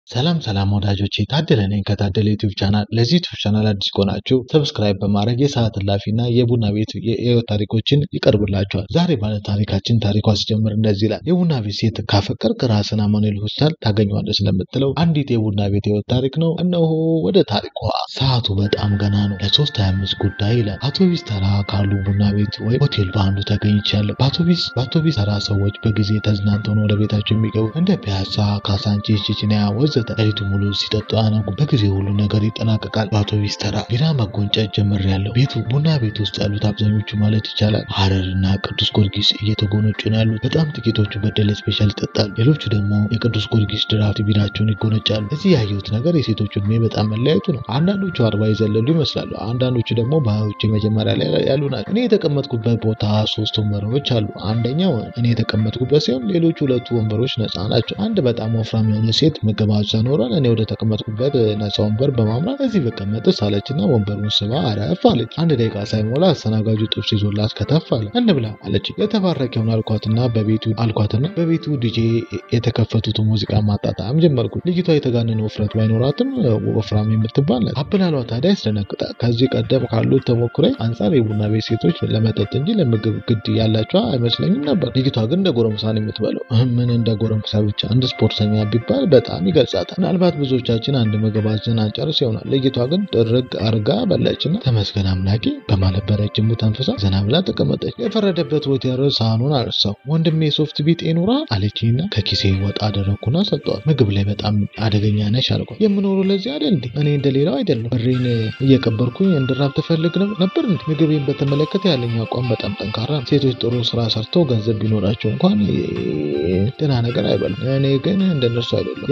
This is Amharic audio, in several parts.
ሰላም ሰላም ወዳጆቼ ታደለ ነኝ ከታደለ ዩቲዩብ ቻናል። ለዚህ ዩቲዩብ ቻናል አዲስ ከሆናችሁ ሰብስክራይብ በማድረግ የሰዓት እላፊ እና የቡና ቤት የህይወት ታሪኮችን ይቀርብላችኋል። ዛሬ ባለ ታሪካችን ታሪኳ ሲጀምር እንደዚህ ይላል። የቡና ቤት ሴት ካፈቀርክ ራስን አማኑኤል ሆስፒታል ታገኘዋለህ ስለምትለው አንዲት የቡና ቤት የህይወት ታሪክ ነው። እነሆ ወደ ታሪኳ። ሰዓቱ በጣም ገና ነው። ለሶስት ሀያ አምስት ጉዳይ ይላል። አውቶቢስ ተራ ካሉ ቡና ቤት ወይም ሆቴል በአንዱ ተገኝቻለሁ። በአውቶቢስ በአውቶቢስ ተራ ሰዎች በጊዜ ተዝናንተው ነው ወደ ቤታቸው የሚገቡ እንደ ፒያሳ፣ ካሳንቺስ፣ ቺቺኒያ ወዘተ ሌሊቱ ሙሉ ሲጠጡ አያነጉ። በጊዜ ሁሉ ነገር ይጠናቀቃል። በአውቶቢስ ተራ ቢራ መጎንጨት ጀምሬያለሁ። ቤቱ ቡና ቤት ውስጥ ያሉት አብዛኞቹ ማለት ይቻላል ሀረር እና ቅዱስ ጊዮርጊስ እየተጎነጩ ነው ያሉት። በጣም ጥቂቶቹ በደሌ ስፔሻል ይጠጣሉ። ሌሎቹ ደግሞ የቅዱስ ጊዮርጊስ ድራፍት ቢራቸውን ይጎነጫሉ። እዚህ ያየሁት ነገር የሴቶቹ እድሜ በጣም መለያየቱ ነው። አንዳንዶቹ አርባ የዘለሉ ይመስላሉ። አንዳንዶቹ ደግሞ በሀያዎቹ የመጀመሪያ ላይ ያሉ ናቸው። እኔ የተቀመጥኩበት ቦታ ሶስት ወንበሮች አሉ። አንደኛው እኔ የተቀመጥኩበት ሲሆን ሌሎቹ ሁለቱ ወንበሮች ነፃ ናቸው። አንድ በጣም ወፍራም የሆነ ሴት ምግብ አዛ ኖሯል። እኔ ወደ ተቀመጥኩበት ነፃ ወንበር በማምራት እዚህ ብቀመጥስ አለችና ወንበሩን ስባ አረፍ አለች። አንድ ደቂቃ ሳይሞላ አስተናጋጁ ጥብስ ይዞላት ከተፍ አለ። እንብላ አለች። የተባረከውን አልኳትና በቤቱ አልኳትና በቤቱ ዲጄ የተከፈቱትን ሙዚቃ ማጣጣም ጀመርኩ። ልጅቷ የተጋነነ ውፍረት ባይኖራትም ወፍራም የምትባል ናት። አበላሏ ታዲያ ያስደነግጣል። ከዚህ ቀደም ካሉት ተሞክሮ አንጻር የቡና ቤት ሴቶች ለመጠጥ እንጂ ለምግብ ግድ ያላቸው አይመስለኝም ነበር። ልጅቷ ግን እንደ ጎረምሳ ነው የምትበለው። ምን እንደ ጎረምሳ ብቻ እንደ ስፖርተኛ ቢባል በጣም ይገልጻታል። ምናልባት ብዙዎቻችን አንድ ምግብ አዘን አንጨርስ ይሆናል። ልጅቷ ግን ድርግ አርጋ በላችና ተመስገን አምላኬ በማለት በረጅሙ ተንፍሳ ዘና ብላ ተቀመጠች። የፈረደበት ወቴር ሳህኑን አነሳው። ወንድሜ ሶፍት ቢጤ ኑራ አለችኝና ከኪሴ ወጣ አደረግኩና ሰጠዋት። ምግብ ላይ በጣም አደገኛ ነሽ አልኳት። የምኖረው ለዚህ አይደል እንዴ? እኔ እንደሌላው አይደለም። ብሬን እየቀበርኩኝ እንድራብ ትፈልግ ነበር እንዴ? ምግቤን በተመለከተ ያለኝ አቋም በጣም ጠንካራ ነው። ሴቶች ጥሩ ስራ ሰርተው ገንዘብ ቢኖራቸው እንኳን ደህና ነገር አይበሉም። እኔ ግን እንደነርሱ አይደለም።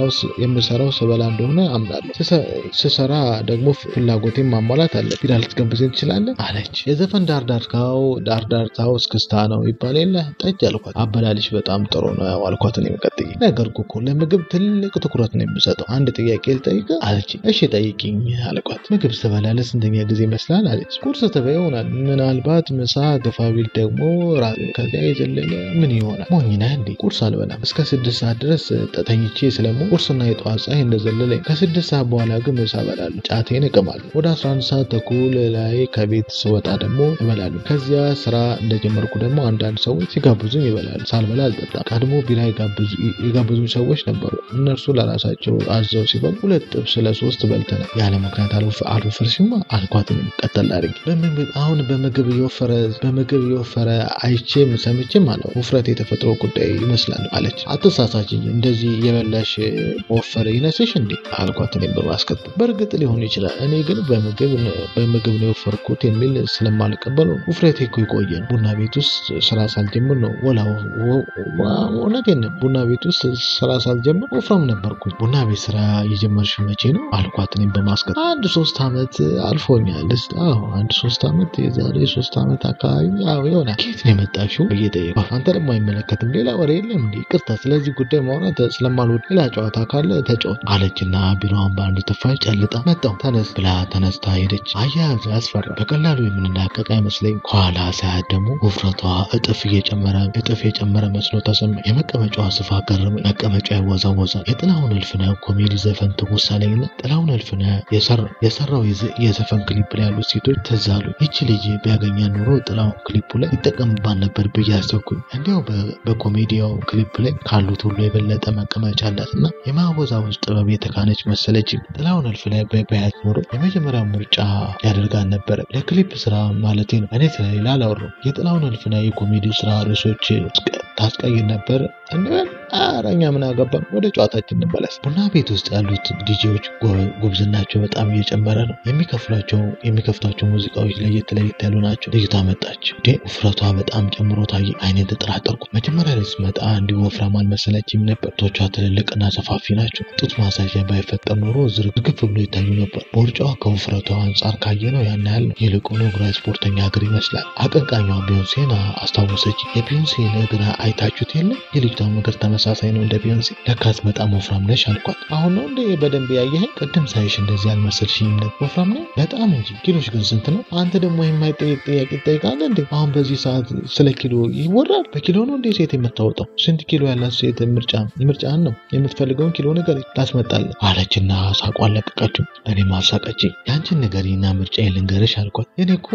የምሰራው ስበላ እንደሆነ አምናለሁ። ስሰራ ደግሞ ፍላጎቴን ማሟላት አለ። ቢራ ልትጋብዘኝ ትችላለህ አለች። የዘፈን ዳርዳርታው ዳርዳርታው እስክስታ ነው ይባል የለ ጠጅ አልኳት። አበላልሽ በጣም ጥሩ ነው አልኳት። እኔ ቀጥዬ ነገርኩ እኮ ለምግብ ትልቅ ትኩረት ነው የምሰጠው። አንድ ጥያቄ ልጠይቅህ አለች። እሺ ጠይቂኝ አልኳት። ምግብ ስበላ ለስንተኛ ጊዜ ይመስላል አለች። ቁርስ ትበይ ይሆናል ምናልባት ምሳ፣ ገፋቢል ደግሞ ራት፣ ከዚያ የዘለለ ምን ይሆናል? ሞኝ ነህ እንዴ? ቁርስ አልበላም እስከ ስድስት ሰዓት ድረስ ተኝቼ ስለሞ ቁርስና የጠዋት ፀሐይ እንደዘለለኝ ከስድስት ሰዓት በኋላ ግን ምሳ እበላለሁ። ጫቴን እቅማለሁ። ወደ አስራ አንድ ሰዓት ተኩል ላይ ከቤት ስወጣ ደግሞ እበላለሁ። ከዚያ ስራ እንደጀመርኩ ደግሞ አንዳንድ ሰዎች ሲጋብዙኝ ይበላሉ። ሳልበላ አልጠጣም። ቀድሞ ቢራ የጋበዙኝ ሰዎች ነበሩ። እነርሱ ለራሳቸው አዘው ሲበሉ ሁለት ጥብስ ለሶስት በልተናል። ያለ ምክንያት አልወፈርሽማ አልኳትም ቀጠል አድርጌ። አሁን በምግብ እየወፈረ በምግብ እየወፈረ አይቼም ሰምቼም አለ ውፍረት የተፈጥሮ ጉዳይ ይመስላል አለች። አትሳሳችኝ እንደዚህ የበላሽ መወፈር ይነስሽ እንዴ አልኳት እኔም በማስከተል በእርግጥ ሊሆን ይችላል። እኔ ግን በምግብ በምግብ ነው የወፈርኩት የሚል ስለማልቀበለው ውፍረቴ እኮ የቆየ ነው። ቡና ቤት ውስጥ ስራ ሳልጀምር ነው ወላ እውነቴን ነው። ቡና ቤት ውስጥ ስራ ሳልጀምር ወፍራም ነበርኩኝ። ቡና ቤት ስራ የጀመርሽው መቼ ነው አልኳት እኔም በማስከተል አንድ ሶስት ዓመት አልፎኛል። አዎ አንድ ሶስት ዓመት የዛሬ ሶስት ዓመት አካባቢ አዎ ይሆናል። ከየት ነው የመጣሽው ብዬ ጠየኳት። አንተ ደግሞ አይመለከትም ሌላ ወሬ የለም እንዴ? ይቅርታ ስለዚህ ጉዳይ ማውራት ስለማልወድ ሌላ ጨዋታ ካለ ተጫወት አለችና ቢሮዋን በአንድ ትፋሽ ጨልጣ መጣሁ ተነስ ብላ ተነስታ ሄደች። አያያዙ ያስፈራ። በቀላሉ የምንላቀቅ አይመስለኝ። ከኋላ ሳያት ደግሞ ውፍረቷ እጥፍ እየጨመረ እጥፍ የጨመረ መስሎ ተሰማኝ። የመቀመጫዋ ስፋት ገረመኝ። መቀመጫ ይወዛወዛል። የጥላሁን እልፍነህ ኮሜዲ ዘፈን ትውስ አለኝና ጥላሁን እልፍነህ የሰራው የዘፈን ክሊፕ ላይ ያሉት ሴቶች ትዝ አሉኝ። ይቺ ልጅ ቢያገኛ ኑሮ ጥላሁን ክሊፑ ላይ ይጠቀምባት ነበር ብዬ አሰብኩኝ። እንዲያው በኮሜዲያው ክሊፕ ላይ ካሉት ሁሉ የበለጠ መቀመጫ አላት እና የማወዛወዝ ጥበብ የተካነች መሰለች። ጥላሁን እልፍነህ በያት ኖሮ የመጀመሪያው ምርጫ ያደርጋል ነበረ። ለክሊፕ ስራ ማለቴ ነው። እኔ ስለሌላ አላወራም። የጥላሁን እልፍነህ የኮሜዲ ስራ ርዕሶች ታስቀይር ነበር እንበል። ኧረ እኛ ምን አገባን፣ ወደ ጨዋታችን እንመለስ። ቡና ቤት ውስጥ ያሉት ዲጄዎች ጉብዝናቸው በጣም እየጨመረ ነው። የሚከፍሏቸው የሚከፍቷቸው ሙዚቃዎች ለየት ለየት ያሉ ናቸው። ልጅቷ መጣች። ውፍረቷ በጣም ጨምሮ ታየ። አይኔን ተጠራጠርኩ። መጀመሪያ ላይ ስትመጣ እንዲሁ ወፍራም አልመሰለችም ነበር። ቶቿ ትልልቅና ሰፋፊ ናቸው። ጡት ማሳያ ባይፈጠር ኖሮ ዝርግፍ ብሎ ይታዩ ነበር። ቦርጫዋ ከውፍረቷ አንጻር ካየ ነው ያን ያህል ነው። ይልቁኑ እግሯ ስፖርተኛ እግር ይመስላል። አቀንቃኟ ቢዮንሴን አስታወሰች። የቢዮንሴን እግር አይታችሁት የለም? የልጅቷ እግር ተመሳሳይ ነው እንደ ቢዮንሴ። ለካስ በጣም ወፍራም ነሽ አልኳት። አሁን ነው እንደ በደንብ ያየኸኝ? ቅድም ሳይሽ እንደዚህ አልመሰልሽኝም ነበር። ወፍራም ነኝ በጣም እንጂ። ኪሎሽ ግን ስንት ነው? አንተ ደግሞ የማይጠየቅ ጥያቄ ትጠይቃለህ እንዴ? አሁን በዚህ ሰዓት ስለ ኪሎ ይወራል? በኪሎ ነው እንዴ ሴት የምታወጣው? ስንት ኪሎ ያላት ሴት ምርጫ ምርጫህን ነው የምትፈልገው የምትፈልገውን ኪሎ ንገረኝ ላስመጣልህ አለችና ሳቋን ለቀቀችው። እኔም አሳቀችኝ። ያንቺን ንገሪና ምርጫ ልንገርሽ አልኳት። የኔ እኮ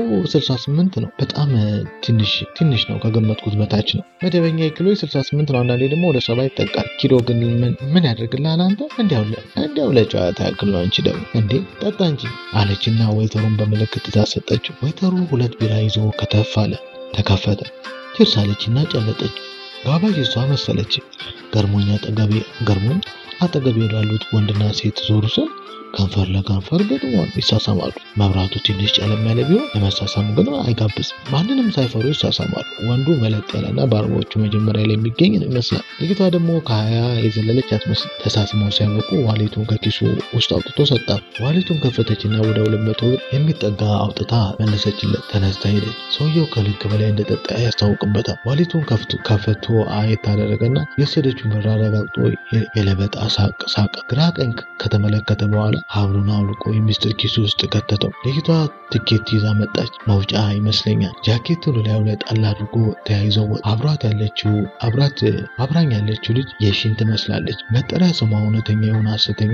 68 ነው። በጣም ትንሽ ትንሽ ነው፣ ከገመትኩት በታች ነው። መደበኛ ኪሎ 68 ነው። አንዳንዴ ደግሞ ወደ ሰባ ይጠቃል። ኪሎ ግን ምን ያደርግልሃል አንተ? እንዲያው ለጨዋታ ያክል ነው። አንቺ ደግሞ እንዴ ጠጣ እንጂ አለችና ወይተሩን በምልክት ታሰጠችው። ወይተሩ ሁለት ቢራ ይዞ ከተፍ አለ። ተከፈተ። ችርስ አለችና ጨለጠች። ጋባዥ እሷ መሰለች። ገርሞኝ አጠገቤ ገርሞኝ አጠገቤ ላሉት ወንድና ሴት ዞሩ ስል ከንፈር ለከንፈር ገጥመዋል፣ ይሳሳማሉ። መብራቱ ትንሽ ጨለም ያለ ቢሆን ለመሳሳሙ ግን አይጋብዝም። ማንንም ሳይፈሩ ይሳሳማሉ። ወንዱ መለጥ ያለና በአርባዎቹ መጀመሪያ ላይ የሚገኝ ይመስላል። ልጅቷ ደግሞ ከሀያ የዘለለች አትመስል። ተሳስመው ሲያበቁ ዋሌቱን ከኪሱ ውስጥ አውጥቶ ሰጣት። ዋሌቱን ከፈተችና ወደ ሁለት መቶ ብር የሚጠጋ አውጥታ መለሰችለት። ተነስታ ሄደች። ሰውየው ከልክ በላይ እንደጠጣ ያስታውቅበታል። ዋሌቱን ከፈቶ አየት አደረገና የወሰደችውን ብር አረጋግጦ የለበጣ ሳቅ ሳቀ። ግራ ቀኝ ከተመለከተ በኋላ ሀብሉን አውልቆ የሚስጥር ኪሱ ውስጥ ከተተው። ልጅቷ ትኬት ይዛ መጣች። መውጫ ይመስለኛል። ጃኬቱን ላዩ ላይ ጣል አድርጎ ተያይዘው አብሯት ያለችው አብራት አብራኝ ያለችው ልጅ የሺን ትመስላለች። መጠሪያ ስሟ እውነተኛ የሆነ ሐሰተኛ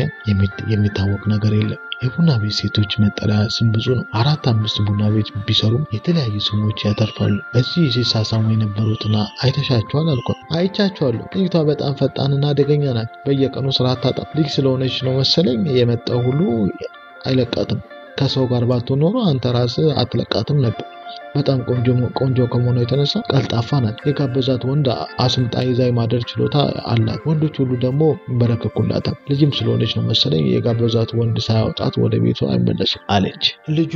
የሚታወቅ ነገር የለም። የቡና ቤት ሴቶች መጠሪያ ስም ብዙ ነው። አራት አምስት ቡና ቤት ቢሰሩም የተለያዩ ስሞች ያተርፋሉ። እዚህ ሲሳሳሙ የነበሩትና አይተሻቸዋል አልኳት። አይቻቸዋለሁ። ልጅቷ በጣም ፈጣንና አደገኛ ናት። በየቀኑ ስራ አታጣም። ልጅ ስለሆነች ነው መሰለኝ የመጣው ሁሉ አይለቃትም። ከሰው ጋር ባትሆን ኖሮ አንተ ራስህ አትለቃትም ነበር። በጣም ቆንጆ ቆንጆ ከመሆኗ የተነሳ ቀልጣፋ ናት። የጋበዛት ወንድ አስምጣ ይዛ የማደር ችሎታ አላት። ወንዶች ሁሉ ደግሞ ይንበረከኩላታል። ልጅም ስለሆነች ነው መሰለኝ የጋበዛት ወንድ ሳያወጣት ወደ ቤቷ አይመለስም አለች። ልጁ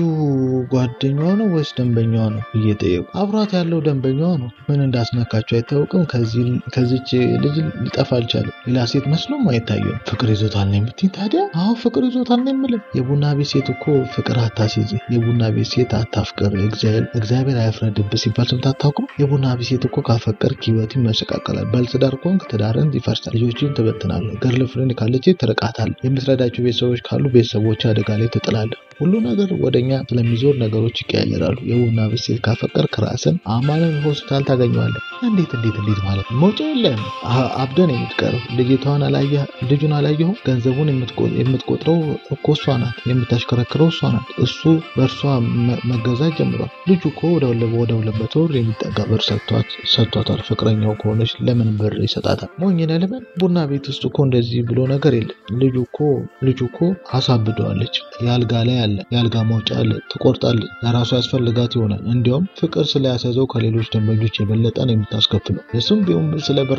ጓደኛዋ ነው ወይስ ደንበኛዋ ነው እየጠየቁ አብሯት ያለው ደንበኛዋ ነው። ምን እንዳስነካቸው አይታወቅም። ከዚች ልጅ ሊጠፋ አልቻለም። ሌላ ሴት መስሎም አይታየም። ፍቅር ይዞታል ነው የምትይኝ? ታዲያ አዎ ፍቅር ይዞታል ነው የምልህ። የቡና ቤት ሴት እኮ ፍቅር አታስይዝ። የቡና ቤት ሴት አታፍቅር። እግዚአብሔር አያፍረድብህ ሲባል ሰምተህ አታውቅም? የቡና ቤት ሴት እኮ ካፈቀርክ ህይወት ይመሰቃቀላል። ባለትዳር ከሆንክ ትዳርን ይፈርሳል። ልጆችን ትበትናለህ። ገርል ፍሬንድ ካለች ትርቃታለህ። የምትረዳቸው ቤተሰቦች ካሉ ቤተሰቦች አደጋ ላይ ትጥላለህ። ሁሉ ነገር ወደኛ ስለሚዞር ነገሮች ይቀያየራሉ። የቡና ቤት ሴት ካፈቀርክ ራስን አማኑኤል ሆስፒታል ታገኘዋለህ። እንዴት እንዴት እንዴት ማለት ነው? መውጫ የለም። አብደን የምትቀረው ልጅቷን አላየህ? ልጁን አላየኸው? ገንዘቡን የምትቆጥረው እኮ እሷ ናት። የምታሽከረክረው እሷ ናት። እሱ በእርሷ መገዛት ጀምሯል። ልጁ እኮ ወደ ወደ ሁለት መቶ ብር የሚጠጋ ብር ሰጥቷታል። ፍቅረኛው ከሆነች ለምን ብር ይሰጣታል? ሞኝ ነህ ልበል? ቡና ቤት ውስጥ እኮ እንደዚህ ብሎ ነገር የለም። ልጁ እኮ ልጁ እኮ አሳብደዋለች። የአልጋ ላይ አለ፣ የአልጋ መውጫ አለ። ትቆርጣለች። ለራሱ ያስፈልጋት ይሆናል። እንዲያውም ፍቅር ስለያሰዘው ከሌሎች ደንበኞች የበለጠ ነው የምታስከፍለው። እሱም ቢሆን ስለ ብር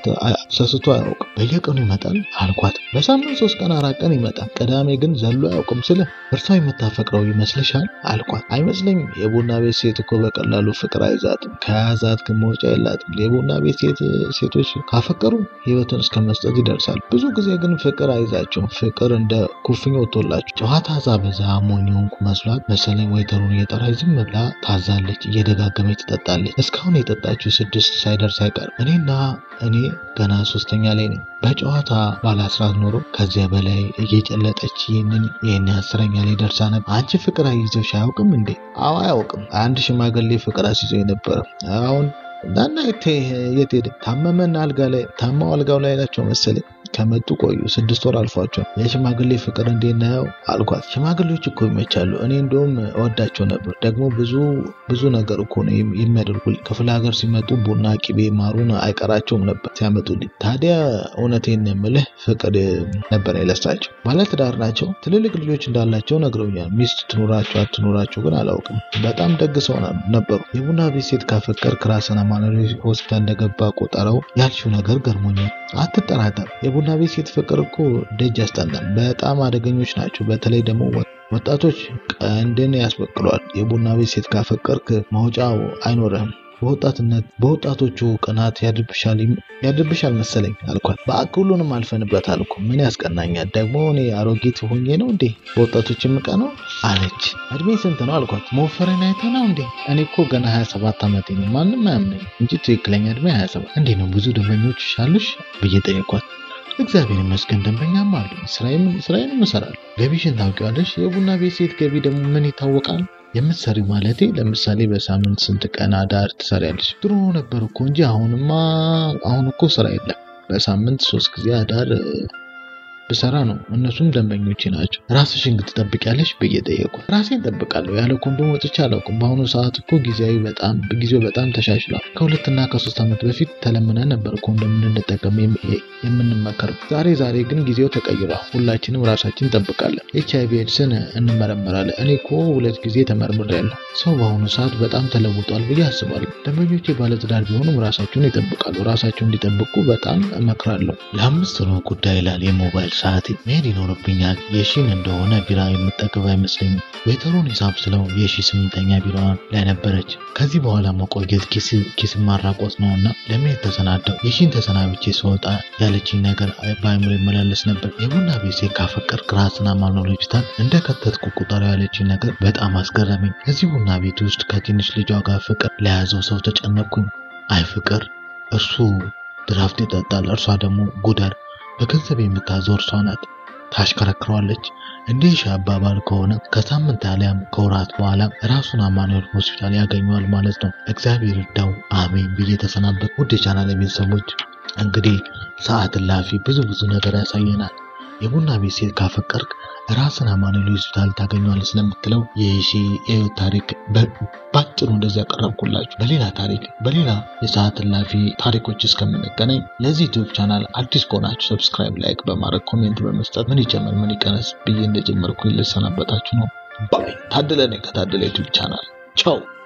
ሰስቶ አያውቅም። በየቀኑ ይመጣል አልኳት። በሳምንት ሶስት ቀን አራት ቀን ይመጣል። ቅዳሜ ግን ዘሎ አያውቅም። ስለ እርሷ የምታፈቅረው ይመስልሻል አልኳት። አይመስለኝም። የቡና ቤት ሴት እኮ በቀላሉ ፍቅር አይዛትም። ከያዛት ግን መውጫ የላትም። የቡና ቤት ሴቶች ካፈቀሩ ህይወትን እስከ መስጠት ይደርሳል። ብዙ ጊዜ ግን ፍቅር አይዛቸውም። ፍቅር እንደ ኩፍኝ ወጥቶላቸው ጨዋታ ዛ ሞኝ ሆንኩ መስሏት መሰለኝ ወይተሩን እየጠራች ዝም ብላ ታዛለች። እየደጋገመች ትጠጣለች። እስካሁን የጠጣችው ስድስት ሳይደርስ አይቀርም። እኔና እኔ ገና ሶስተኛ ላይ ነኝ። በጨዋታ ባላስራት ኖሮ ከዚያ በላይ እየጨለጠች ይህንን ይህን አስረኛ ላይ ደርሳ ነበር። አንቺ ፍቅር አይዞሽ አያውቅም እንዴ? አዎ አያውቅም። አንድ ሽማግሌ ፍቅር አስይዞ የነበረ አሁን ዳና የት ሄደ? ታመመና አልጋ ላይ ታማው አልጋው ላይ ናቸው መሰለኝ ከመጡ ቆዩ። ስድስት ወር አልፏቸው። የሽማግሌ ፍቅር እንዴት ነው አልኳት። ሽማግሌዎች እኮ ይመቻሉ። እኔ እንደውም እወዳቸው ነበር። ደግሞ ብዙ ብዙ ነገር እኮ ነው የሚያደርጉልኝ። ክፍለ ሀገር ሲመጡ ቡና፣ ቂቤ፣ ማሩን አይቀራቸውም ነበር ሲያመጡልኝ። ታዲያ እውነቴን የምልህ ፍቅር ነበር የለሳቸው። ባለትዳር ናቸው። ትልልቅ ልጆች እንዳላቸው ነግረውኛል። ሚስት ትኑራቸው አትኑራቸው ግን አላውቅም። በጣም ደግ ሰው ነበሩ። የቡና ቤት ሴት ካፈቀርክ ራስን አማኑኤል ሆስፒታል እንደገባ ቆጠረው ያልሽው ነገር ገርሞኛል። አትጠራጠር። የቡና ቤት ሴት ፍቅር እኮ ደጅ ያስጠናል። በጣም አደገኞች ናቸው። በተለይ ደግሞ ወጣቶች ቀንድን ያስበቅሏል። የቡና ቤት ሴት ካፈቀርክ ማውጫው አይኖርህም። በወጣትነት በወጣቶቹ ቅናት ያድርብሻል መሰለኝ አልኳት። በአክ ሁሉንም አልፈንበታል እኮ ምን ያስቀናኛል? ደግሞ እኔ አሮጊት ሆኜ ነው እንዴ በወጣቶች የምቀነው አለች። እድሜ ስንት ነው አልኳት። መወፈሬን አይተህ ነው እንዴ? እኔ እኮ ገና 27 ዓመቴ ነው። ማንም አያምነኝ እንጂ ትክክለኛ እድሜ 27 እንዴ ነው ብዙ ደንበኞች አሉሽ ብዬ ጠየኳት። እግዚአብሔር ይመስገን ደንበኛም አሉ። ስራዬንም እሰራለሁ። ገቢሽን ታውቂዋለሽ? የቡና ቤት ሴት ገቢ ደግሞ ምን ይታወቃል? የምትሰሪ ማለቴ ለምሳሌ በሳምንት ስንት ቀን አዳር ትሰሪያለሽ? ድሮ ነበር እኮ እንጂ አሁንማ አሁን እኮ ስራ የለም። በሳምንት ሶስት ጊዜ አዳር ብሰራ ነው። እነሱም ደንበኞቼ ናቸው። ራስሽን ግን ትጠብቂያለሽ ብዬ ጠየኳት። ራሴን እጠብቃለሁ። ያለ ኮንዶም ወጥቼ አላውቅም። በአሁኑ ሰዓት እኮ ጊዜያዊ በጣም ጊዜው በጣም ተሻሽሏል። ከሁለትና ከሶስት ዓመት በፊት ተለምነን ነበር ኮንዶም እንድንጠቀም የምንመከረው። ዛሬ ዛሬ ግን ጊዜው ተቀይሯል። ሁላችንም ራሳችን እንጠብቃለን። ኤች አይቪ ኤድስን እንመረመራለን። እኔ እኮ ሁለት ጊዜ ተመርምሬያለሁ። ሰው በአሁኑ ሰዓት በጣም ተለውጧል ብዬ አስባለሁ። ደንበኞቼ ባለትዳር ቢሆኑም ራሳቸውን ይጠብቃሉ። ራሳቸውን እንዲጠብቁ በጣም እመክራለሁ። ለአምስት ነው ጉዳይ ይላል የሞባይል ሰዓቴ። መሄድ ይኖርብኛል። የሺን እንደሆነ ቢራ የምጠግብ አይመስለኝም። ዌተሩን ሂሳብ ስለው የሺ ስምንተኛ ቢራ ላይ ነበረች። ከዚህ በኋላ መቆየት ኪስ ማራቆት ነው እና ለመሄድ ተሰናዳው። የሺን ተሰናብቼ ስወጣ ያለችኝ ነገር በአይምሮ ይመላለስ ነበር። የቡና ቤት ሴት ካፈቀርክ ራስን አማኑኤል ሆስፒታል እንደ ከተትኩ ቁጠር ያለችኝ ነገር በጣም አስገረመኝ። እዚህ ቡና ቤት ውስጥ ከትንሽ ልጇ ጋር ፍቅር ለያዘው ሰው ተጨነቅኩኝ። አይ ፍቅር እርሱ ድራፍት ይጠጣል፣ እርሷ ደግሞ ጉደር። በገንዘብ የምታዘው እርሷ ናት፣ ታሽከረክረዋለች። እንዲህ ሺ አባባል ከሆነ ከሳምንት አሊያም ከወራት በኋላ ራሱን አማኑኤል ሆስፒታል ያገኘዋል ማለት ነው። እግዚአብሔር ይርዳው፣ አሜን ብዬ ተሰናበት። ውድ የቻናል ቤተሰቦች እንግዲህ ሰዓት እላፊ ብዙ ብዙ ነገር ያሳየናል። የቡና ቤት ሴት ካፈቀርክ ራስን አማኑኤል ሆስፒታል ታገኘዋለህ ስለምትለው የሺ የህይወት ታሪክ ባጭሩ እንደዚህ ያቀረብኩላችሁ። በሌላ ታሪክ በሌላ የሰዓት እላፊ ታሪኮች እስከምንገናኝ ለዚህ ዩቲዩብ ቻናል አዲስ ከሆናችሁ ሰብስክራይብ፣ ላይክ በማድረግ ኮሜንት በመስጠት ምን ይጨመር ምን ይቀነስ ብዬ እንደጀመርኩ ልሰናበታችሁ ነው። ባይ ታደለ ነኝ ከታደለ ዩቲዩብ ቻናል ቻው።